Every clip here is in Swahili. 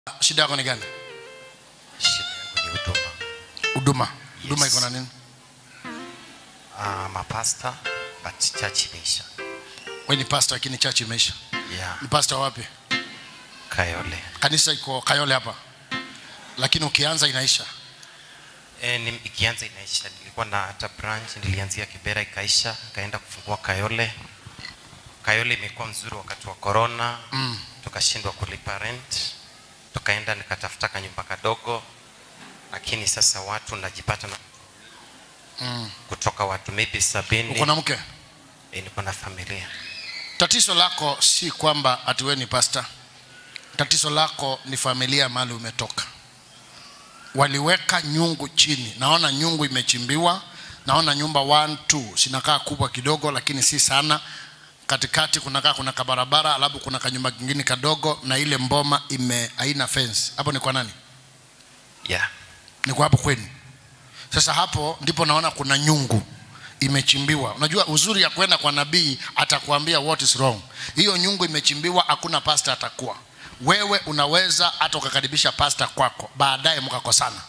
shida yako ni gani Shida yangu ni huduma. huduma huduma Yes. iko na nini Ah, mapasta but church imeisha. we ni pastor lakini church imeisha Yeah, ni pastor wapi Kayole. kanisa iko kayole hapa lakini ukianza inaisha E, ni, ikianza inaisha. Nilikuwa na hata branch nilianzia Kibera ikaisha, kaenda kufungua Kayole. Kayole imekuwa mzuri wakati wa corona. mm. Tukashindwa kulipa rent. Tukaenda nikatafuta kanyumba kadogo. Lakini sasa watu najipata na Mm. kutoka watu maybe sabini. uko na mke E, niko na familia. tatizo lako si kwamba ati wewe ni pastor tatizo lako ni familia mahali umetoka waliweka nyungu chini naona nyungu imechimbiwa naona nyumba 1 2 sinakaa kubwa kidogo lakini si sana katikati kunakaa kuna kabarabara alafu kuna kanyumba kingine kadogo na ile mboma ime haina fence hapo ni kwa nani Yeah. ni kwa hapo kwenu sasa hapo ndipo naona kuna nyungu imechimbiwa unajua uzuri ya kwenda kwa nabii atakwambia what is wrong hiyo nyungu imechimbiwa hakuna pasta atakuwa wewe unaweza hata ukakaribisha pasta kwako baadaye mkakosana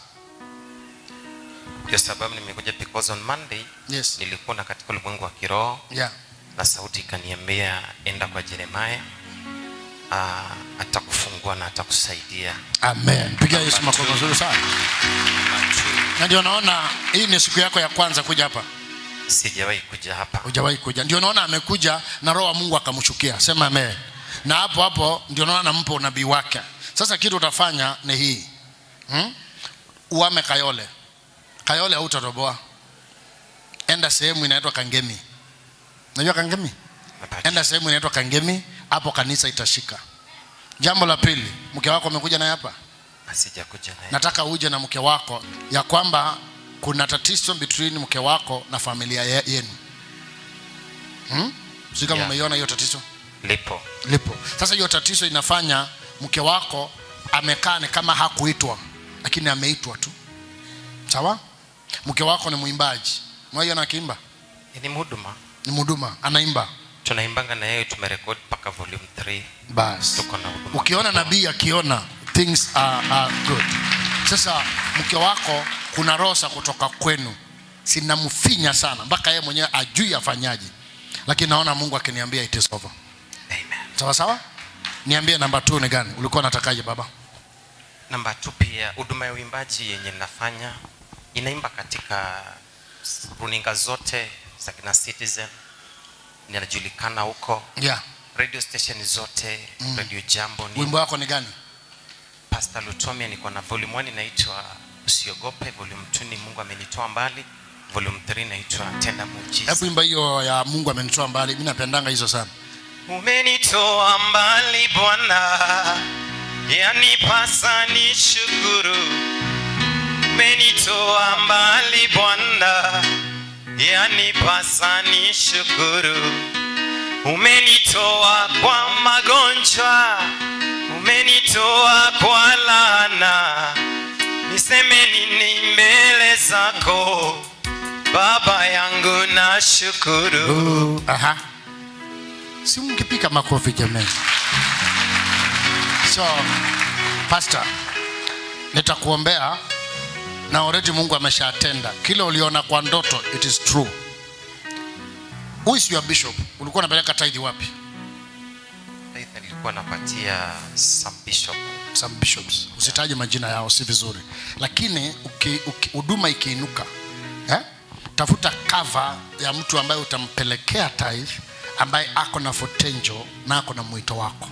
Ndio sababu nimekuja because on Monday yes nilikuwa na katika ulimwengu wa kiroho yeah na sauti ikaniambia enda kwa Yeremia ah, atakufungua na atakusaidia. amen piga yesu makofi mazuri sana na ndio naona hii ni siku yako ya kwanza kuja hapa Sijawahi kuja hapa. hujawahi kuja ndio naona amekuja na roho wa mungu akamshukia sema amen na hapo hapo ndio naona nampa unabii wake sasa kitu utafanya ni hii hmm? uame kayole kayole hautatoboa enda sehemu inaitwa kangemi najua kangemi Mapacha. enda sehemu inaitwa kangemi hapo kanisa itashika jambo la pili mke wako amekuja naye hapa Sijakuja naye. nataka uje na mke wako ya kwamba kuna tatizo between mke wako na familia ye- yenu hmm? si kama Yeah. umeiona hiyo tatizo Lipo. lipo sasa hiyo tatizo inafanya mke wako amekaa ni kama hakuitwa lakini ameitwa tu sawa mke wako ni mwimbaji mwaiona akiimba Ni mhuduma. ni mhuduma anaimba Tunaimbanga na yeye tumerekodi mpaka volume 3. basi Tuko na huduma. ukiona nabii akiona things are, are good sasa mke wako kuna rosa kutoka kwenu sinamfinya sana mpaka yeye mwenyewe ajui afanyaje lakini naona mungu akiniambia it is over Amen. sawa sawa niambie namba t ni gani ulikuwa unatakaje baba Namba tu pia huduma ya uimbaji yenye nafanya inaimba katika runinga zote za kina Citizen. Ninajulikana huko yeah. radio station zote mm. radio jambo ni wimbo wako ni gani Pastor Lutomia niko na volume 1 inaitwa Usiogope, volume 2 ni Mungu amenitoa mbali, volume 3 inaitwa Tenda Muujiza. hebu imba hiyo ya mungu amenitoa mbali mi napendanga hizo sana Umenitoa mbali Bwana, yanipasa ni shukuru. Umenitoa mbali Bwana, yanipasa ni shukuru. Umenitoa kwa magonjwa, umenitoa kwa laana. Niseme nini mbele zako Baba yangu na shukuru. Aha. si mkipika makofi jamani so pastor nitakuombea na already mungu ameshatenda kile uliona kwa ndoto it is true who is your bishop ulikuwa unapeleka tithe wapi Faith nilikuwa napatia some bishop some bishops usitaje majina yao si vizuri lakini uki- uki- huduma ikiinuka eh? tafuta cover ya mtu ambaye utampelekea tithe ambaye ako na potential na ako na mwito wako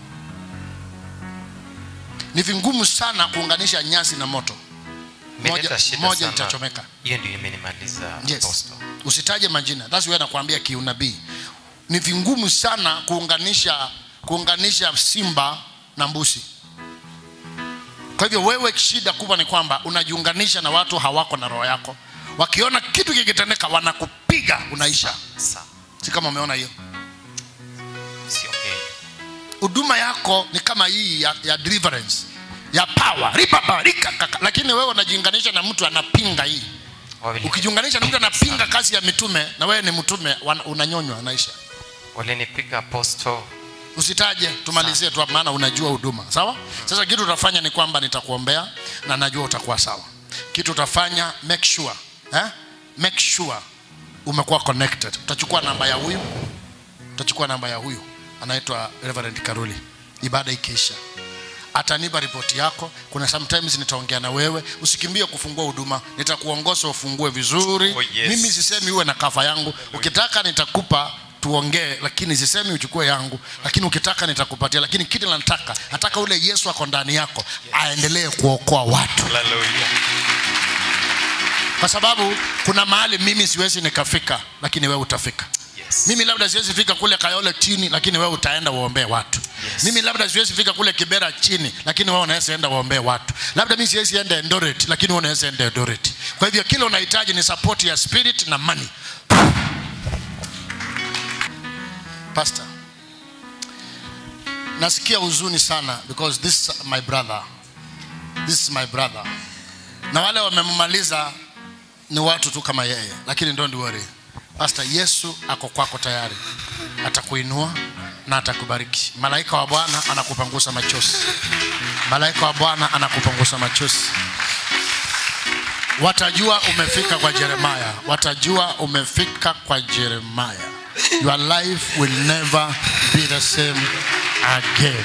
ni vingumu sana kuunganisha nyasi na moto moja, Imeleta shida moja sana. itachomeka hiyo ndio imenimaliza yes. apostle. usitaje majina that's why nakwambia kiunabii ni vingumu sana kuunganisha kuunganisha simba na mbusi kwa hivyo wewe shida kubwa ni kwamba unajiunganisha na watu hawako na roho yako wakiona kitu kikitendeka wanakupiga unaisha Sawa. si kama umeona hiyo Siongei. huduma yako ni kama hii ya, ya deliverance ya power ribaba rikakaka lakini wewe unajiunganisha na mtu anapinga hii Wawili- ukijiunganisha na mtu anapinga kazi ya mitume na wewe ni mtume wana- unanyonywa anaisha walinipiga apostle usitaje tumalizie tu hapo, maana unajua huduma sawa sasa kitu utafanya ni kwamba nitakuombea na najua utakuwa sawa kitu utafanya make sure eh? make sure umekuwa connected utachukua namba ya huyu utachukua namba ya huyu anaitwa Reverend Karuli ibada ikiisha atanipa ripoti yako kuna sometimes nitaongea na wewe usikimbie kufungua huduma nitakuongoza ufungue vizuri Oh, yes. mimi sisemi uwe na kafa yangu ukitaka nitakupa tuongee lakini sisemi uchukue yangu lakini ukitaka nitakupatia lakini kile nataka nataka ule yesu ako ndani yako aendelee kuokoa watu Hallelujah. kwa sababu kuna mahali mimi siwezi nikafika lakini wewe utafika Yes. mimi labda siwezi fika kule kayole chini lakini wewe utaenda uombee watu Yes. mimi labda siwezi fika kule kibera chini lakini wewe unaweza enda uombee watu labda mimi siwezi enda endoret lakini wewe unaweza enda endoret kwa hivyo kile unahitaji ni support ya spirit na money pastor nasikia huzuni sana because this is my brother this is my brother na wale wamemmaliza ni watu tu kama yeye lakini don't worry pastor yesu ako kwako tayari atakuinua na atakubariki malaika wa bwana anakupangusa machozi malaika wa bwana anakupangusa machozi watajua umefika kwa jeremaya watajua umefika kwa jeremaya your life will never be the same again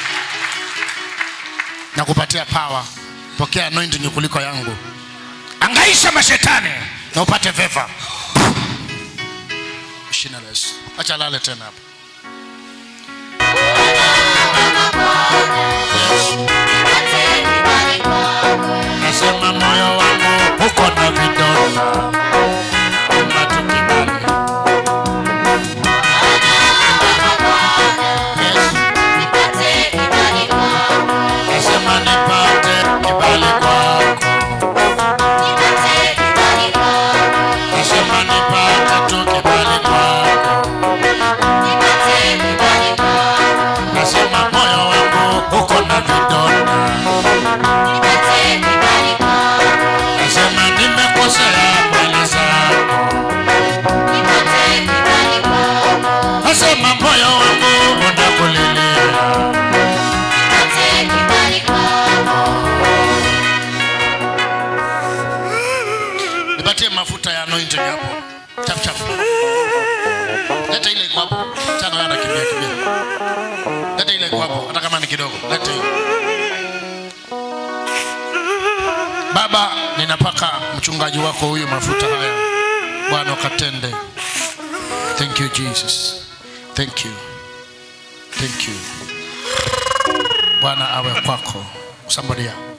na kupatia power pokea anointing kuliko yangu angaisha mashetani na upate veva shina la yesu acha lale tena hapa nasema moyo wangu uko na vidonda omba tu kibali Yesu, nasema nipate kibali kwako nasema nipate tu kibali kwako nasema moyo wangu uko na vidonda nasema nimekosea mbele zako nasema moyo wangu unakulilia nipatie mafuta ya anointing hapo chap chap leta ile iko hapo chana yana kimbia kimbia leta ile iko hapo hata kama ni kidogo leta hiyo baba ninapaka mchungaji wako huyu mafuta haya bwana ukatende thank you jesus thank you thank you bwana awe kwako somebody else.